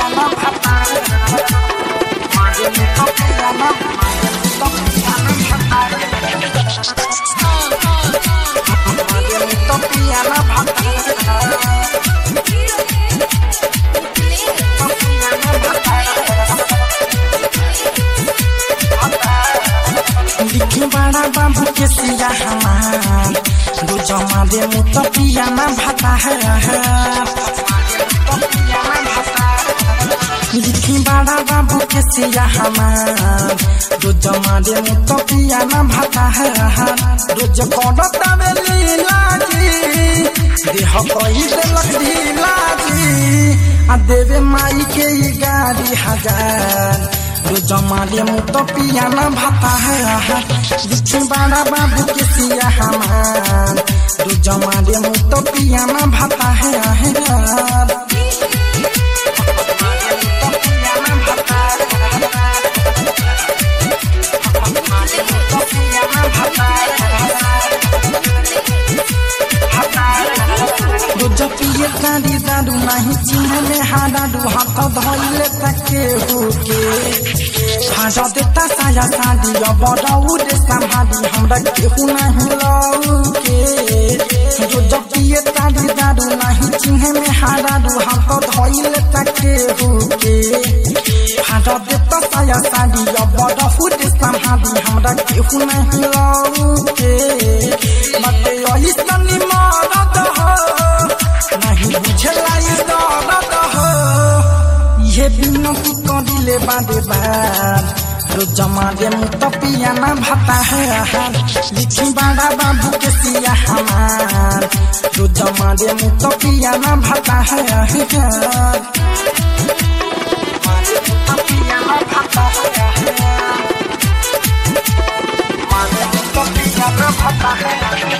लिखी बड़ा बाबू के सिया हमार दो जमा दे मुत पिया ना भाता है लिखी बड़ा बाबू के सिया हमार दो जमा दे मुत पिया ना भाता है रोज करता में लीला जी देह कही दे लकड़ी लाजी आ देवे माई के ई गाड़ी हजार रोज मारे मुत पिया ना भाता है लिखी बड़ा बाबू के सिया हमार रोज मारे मुत पिया ना भाता है रोज पिए गाड़ी दारू नहीं चिन्ह में हाडाडू हाथ धोइले तके हुके भाजा देता साया साड़ी अब रौद संभाली हमरा केहू नहीं लौके रोज पिए गाड़ी दारू नहीं चिन्ह में हाडाडू हाथ धोइले तके हुके भाजा देता साया साड़ी अब रौद संभाली हमरा केहू नहीं लौके मते यही सनी मरद हो नहीं बुझला ये दर्द हो ये बिनती करिले बादे बार रोज मारे मुत पिया ना भाता है लिखी बड़ा बाबू के सिया हमार रोज मारे मुत पिया ना भाता है मारे मुत पिया ना भाता है मारे मुत पिया ना भाता है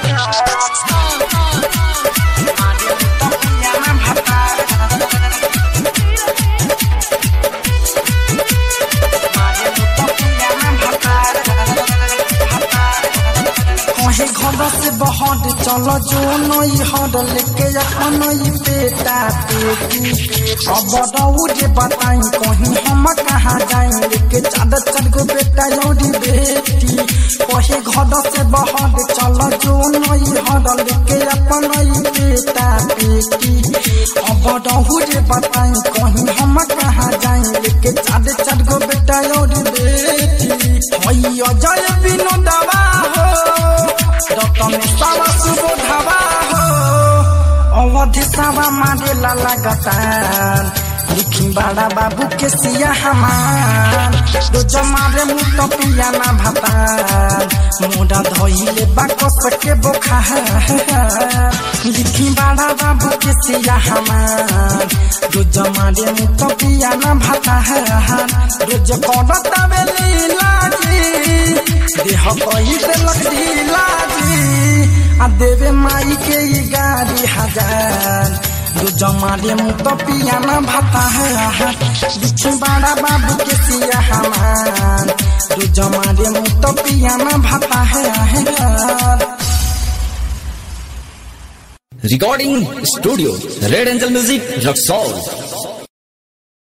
कहे घर से बहर चलो जो नई हर लेके अपन ई बेटा बेटी अब रौरे बताई कहीं हम कहाँ जाए लेके चार चार गो बेटा यौरी बेटी कहे घर से बहर चलो जो नई हर लेके अपन ई बेटा बेटी अब रौरे बताई कहीं हम कहाँ जाए लेके चार चार गो बेटा यौरी बेटी भैया जय विनोदवा हो रतन सावा सुबोधवा हो अवधि सावा मारे ला लगातार लिखी बड़ा बाबू के सिया हमार रोज मारे मुत पिया ना भातार मोड़ा धोइले बाकस के बोखार लिखी बड़ा बाबू के सिया हमार रोज मारे मुत पिया ना भातार रोज करता में लीला जी देह कही दे लकड़ी लाजी आ देवे माई के ई गाड़ी हजार दो जमारे मुत पिया ना भाता है बिछी बड़ा बाबू के सिया हमार दो जमारे मुत पिया ना भाता है Recording Studio Red Angel Music Rock Soul